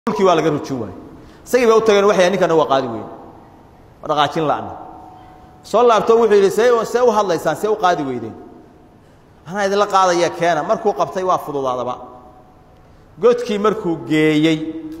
dhulkii waa laga rujin waayey isagii bay u tageen waxay ninkana waa qaadi weyn waa dhaqaajin la'na soo laabto wuxuu yidhi see see u hadlaysaan see u qaadi weydeen anaa idinla qaadaya keena markuu qabtay waa fududaadaba godkii markuu geeyey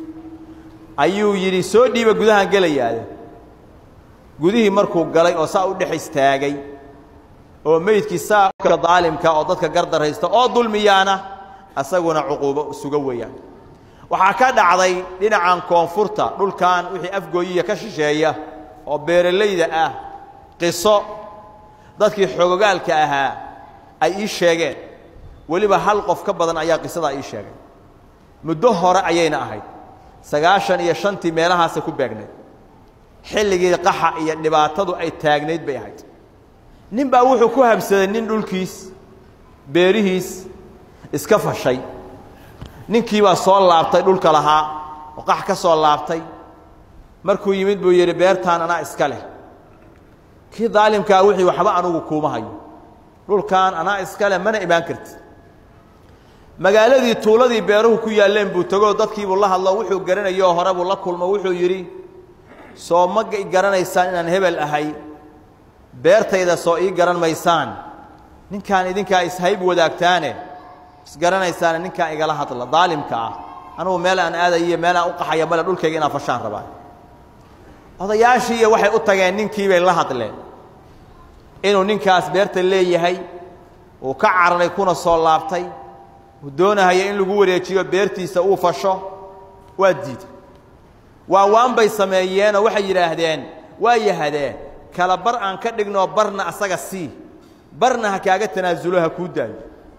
ayuu yidhi soo dhiiba gudahaan gelayaade gudihii markuu galay oo saa u dhex istaagay oo meydkii saa daalimka oo dadka gardaraysta oo dulmiyaana asaguna cuquubo suga weeyaan waxaa ka dhacday dhinacan koonfurta dhulkan wixii afgooyiya ka shisheeya oo beeralayda ah qiso dadkii xogogaalka ahaa ay ii sheegeen weliba hal qof ka badan ayaa qisadaa ii sheegay muddo hore ayayna ahayd sagaashan iyo shantii meelahaasay ku beegnayd xilligii qaxa iyo dhibaatadu ay taagnayd bay ahayd nin baa wuxuu ku habsaday nin dhulkiis beerihiis iska fashay ninkii baa soo laabtay dhulka lahaa oo qax ka soo laabtay markuu yimid buu yidhi beertaan anaa iska leh kii daalimkaa wixii waxba anugu kuuma hayo dhulkan anaa iska leh mana imaan kartid magaaladii tuuladii beeruhu ku yaalleen buu tegoo dadkiibuu la hadlo wuxuu garanayoo hore buu la kulmo wuxuu yidhi soo ma garanaysaan inaan hebel ahay beertayda soo ii garan maysaan ninkaan idinkaa ishayb wadaagtaane isgaranaysaane ninkaan igala hadla daalimka ah anugu meel aan aadayiyo meel aan u qaxaya male dhulkayga inaan fashaan rabaa odayaashii iyo waxay u tageen ninkii bay la hadleen inuu ninkaas beerta leeyahay uu ka cararay kuna soo laabtay uu doonahaya in lagu wareejiyo beertiisa uu fasho waa diiday waa waan bay sameeyeenoo waxay yidhaahdeen waa yahadee kala bar aan ka dhignoo barna asaga sii barna ha kaaga tanaasulo ha kuu daayo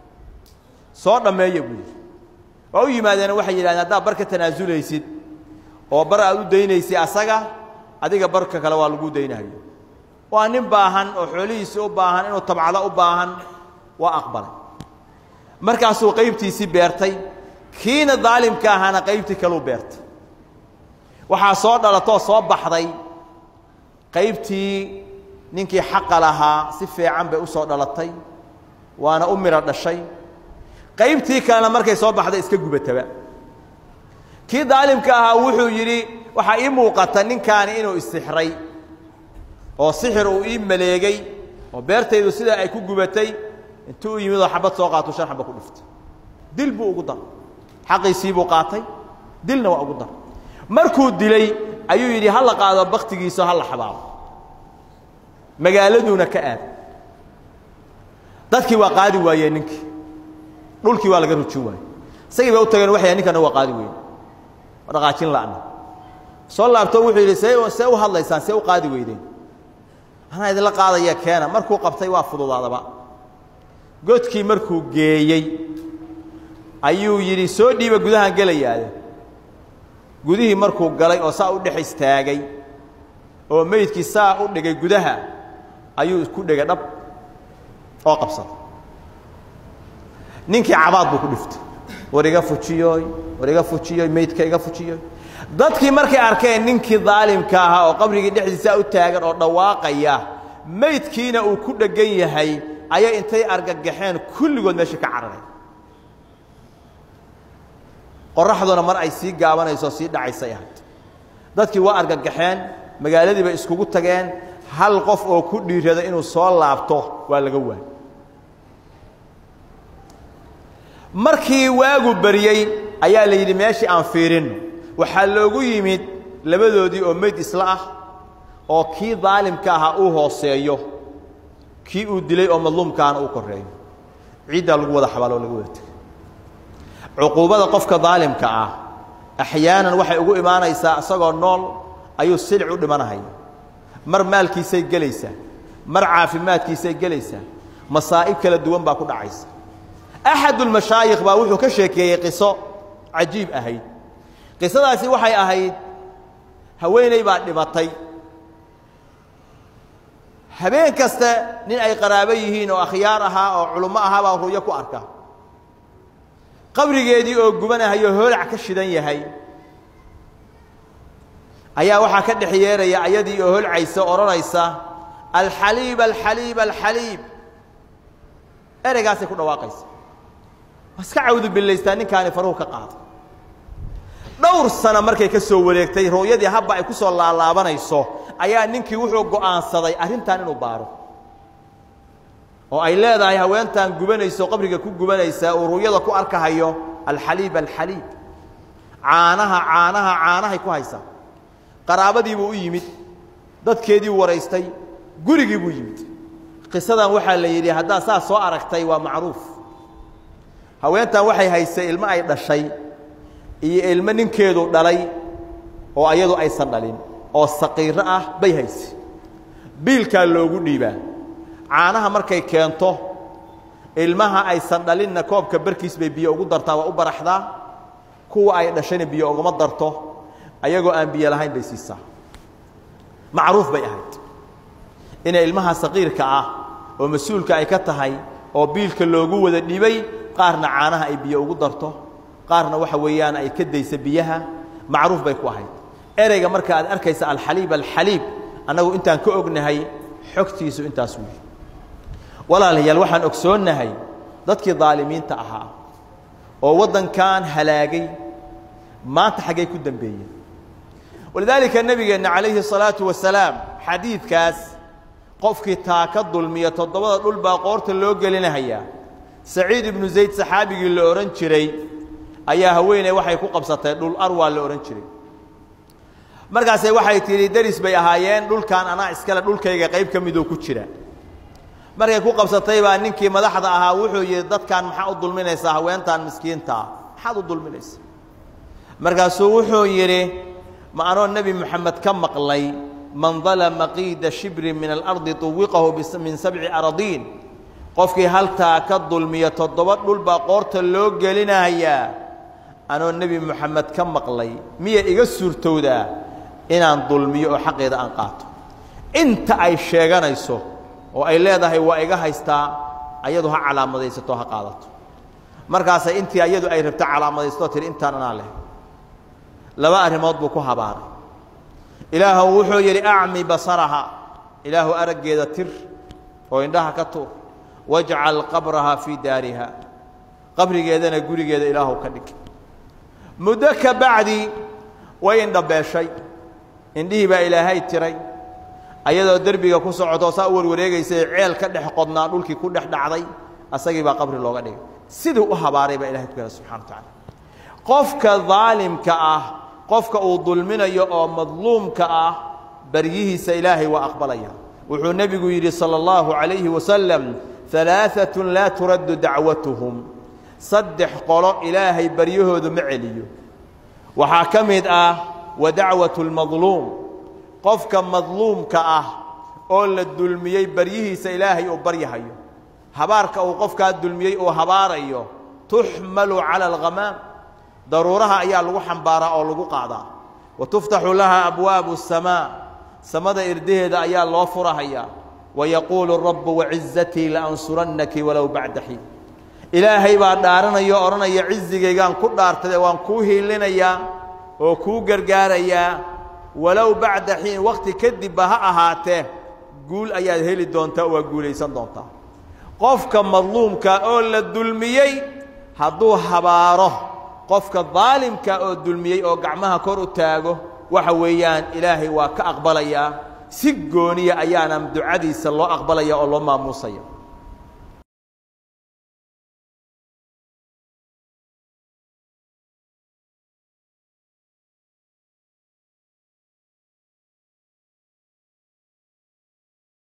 soo dhammeeya buu yidhi waa u yimaadeena waxay yidhahdeen haddaad bar ka tanaasulaysid oo bar aad u daynaysid asaga adiga barka kale waa lagu daynahayo waa nin baahan oo xoolihiisii u baahan inuu tabcado u baahan waa aqbalay markaasuu qaybtiisii beertay kiina daalimka ahaana qaybtii kaleu beertay waxaa soo dhalatoo soo baxday qaybtii ninkii xaqa lahaa si fiican bay u soo dhalatay waana u midho dhashay qaybtii kalena markay soo baxday iska gubataba kii daalimka ahaa wuxuu yidhi waxaa ii muuqata ninkaani inuu isixray oo sixir uu ii maleegay oo beertaydu sidaa ay ku gubatay intuu u yimid oo xabad soo qaatuu shan xaba ku dhiftay dil buu ugu daray xaqiisii buu qaatay dilna waa ugu daray markuu dilay ayuu yidhi ha la qaado baktigiisa ha la xabaabo magaaladuuna ka aad dadkii waa qaadi waayeen ninkii dhulkii waa laga rujin waayey isagii bay u tageen waxay ninkana waa qaadi weyn waa dhaqaajin la'na soo laabto wuxuu yidhi see see u hadlaysaan see u qaadi weydeen anaa idinla qaadaya keena markuu qabtay waa fududaadaba godkii markuu geeyey ayuu yidhi soo dhiiba gudahaan gelayaade gudihii markuu galay oo saa u dhex istaagay oo meydkii saa u dhigay gudaha ayuu ku dhegay dhab oo qabsaday ninkii cabaad buu ku dhiftay war iga fujiyooy war iga fujiyooy meydka iga fujiyooy dadkii markay arkeen ninkii daalimka ahaa oo qabrigii dhexdiisaa u taagan oo dhawaaqaya meydkiina uu ku dheggan yahay ayay intay argagaxeen kulligood meesha ka cararay qoraxduna mar ay sii gaabanayso sii dhacaysay ahayd dadkii waa argagaxeen magaaladii bay iskugu tageen hal qof oo ku dhiirada inuu soo laabto waa laga waayey markii waagu baryey ayaa la yidhi meeshii aan fiirinno waxaa loogu yimid labadoodii oo meyd isla ah oo kii daalimka ahaa uu hooseeyo kii uu dilay oo madluumkaana uu korreeyo ciiddaa lagu wada xabaaloo laga wada tegay cuquubada qofka daalimka ah axyaanan waxay ugu imaanaysaa isagoo nool ayuu silic u dhimanahaya mar maalkiisay gelaysaa mar caafimaadkiisay gelaysaa masaa'ib kala duwan baa ku dhacaysa axadulmashaayikh baa wuxuu ka sheekeeyey qiso cajiib ahayd qisadaasi waxay ahayd haweeney baa dhimatay habeen kaste nin ay qaraabo yihiin oo akhyaar ahaa oo culummo ahaa baa ru'yo ku arka qabrigeedii oo gubanahayo hoolac ka shidan yahay ayaa waxaa ka dhex yeeraya ayadii oo holcaysa odhanaysa alxaliib alxaliib alxaliib ereygaasay ku dhawaaqaysa waa iska cawdu billaystaa ninkaani faruhu ka qaada dhowr sano markay ka soo wareegtay ru'yadii habba ay ku soo laalaabanayso ayaa ninkii wuxuu go'aansaday arrintan inuu baaro oo ay leedahay haweentan gubanayso qabriga ku gubanaysaa uu ru'yada ku arkahayo alxaliib alxaliib caanaha caanaha caanahay ku haysaa qaraabadiibuu u yimid dadkeediiu waraystay gurigii buu yimid qisadan waxaa la yidhi haddaad saas soo aragtay waa macruuf haweentan waxay haysay ilmo ay dhashay iyo ilmo ninkeedu dhalay oo ayadu aysan dhalin oo saqiiro ah bay haysay biilkaa loogu dhiibaa caanaha markay keento ilmaha aysan dhalinna koobka barkiis bay biyo ugu dartaa waa u baraxdaa kuwa ay dhashayna biyo uguma darto ayagoo aan biyo lahayn bay siisaa macruuf bay ahayd inay ilmaha saqiirka ah oo mas-uulka ay ka tahay oo biilka loogu wada dhibay qaarna caanaha ay biyo ugu darto qaarna waxa weeyaan ay ka daysa biyaha macruuf bay ku ahayd ereyga marka aad arkaysa alxaliib alxaliib annagu intaan ka ognahay xogtiisu intaas weyi walaalayaal waxaan ogsoonnahay dadkii daalimiinta ahaa oo waddankan halaagay maanta xaggay ku dembeeyeen walidaalika nebigeenna calayhi الsalaatu wasalaam xadiidkaas qofkii taa ka dulmiya toddobada dhul baa qoorta loo gelinahayaa saciid ibnu zayd saxaabigii la odhan jiray ayaa haweeney waxay ku qabsatay dhul arwaa la odhan jiray markaase waxay tidhi deris bay ahaayeen dhulkan anaa iskale dhulkayga qayb ka midoo ku jira markay ku qabsatay baa ninkii madaxda ahaa wuxuu yidhi dadkan maxaa u dulminaysaa haweentan miskiintaa maxaad u dulminaysaa markaasuu wuxuu yidhi ma anoo nebi moxamed ka maqlay man dalama qiida shibrin min alardi tuwiqahu min sabci aradiin qofkii haltaa ka dulmiya toddoba dhul baa qoorta loo gelinayaa anoo nebi moxamed ka maqlay miya iga suurtowdaa inaan dulmiyo oo xaqeeda aan qaato inta ay sheeganayso oo ay leedahay waa iga haystaa ayadu ha calaamadaysato ha qaadato markaasay intii ayadu ay rabto calaamadaysato tihi intaan anaa leh laba arrimood buu ku habaaray ilaahu wuxuu yidhi acmi basaraha ilaahu araggeeda tir oo indhaha ka tuur wajcal qabraha fii daariha qabrigeedana gurigeeda ilaahu ka dhig muddo ka bacdi way indhabeeshay indhihii baa ilaahay tiray ayadoo derbiga ku socoto saa u warwareegaysay ceel ka dhex qodnaa dhulkii ku dhex dhacday asagii baa qabri looga dhigay siduu u habaaray baa ilahay ku kala subxana wa tacaala qofka daalimka ah qofka uu dulminayo oo madluumka ah baryihiisa ilaahay waa aqbalaya wuxuu nebigu yidhi salى اllahu عalayhi wasalam ثalaaثaة laa turaddu dacwatuhum saddex qolo ilaahay baryahoodu ma celiyo waxaa ka mid ah wa dacwaة اlmadluum qofka madluumka ah oo la dulmiyey baryihiisa ilaahay uu baryahayo habaarka uu qofkaa dulmiyey uu habaarayo tuxmalu calى اlghamaam daruuraha ayaa lagu xambaaraa oo lagu qaadaa wa tuftaxu laha abwaabu الsamaa samada irdaheeda ayaa loo furahayaa wayaquulu rabu wacizatii laansurannaki walow bacda xiin ilaahay baa dhaaranaya o odhanaya cizigaygaan ku dhaartade waan kuu hiilinayaa oo kuu gargaarayaa walow bacda xiin wakhti kadibba ha ahaatee guul ayaad heli doontaa oo waa guulaysan doontaa qofka madluumka oo la dulmiyey hadduu habaaro qofka daalimka oo dulmiyey oo gacmaha kor u taago waxa weeyaan ilaahay waa ka aqbalayaa si gooniya ayaana ducadiisa loo aqbalaya oo loo maamuusaya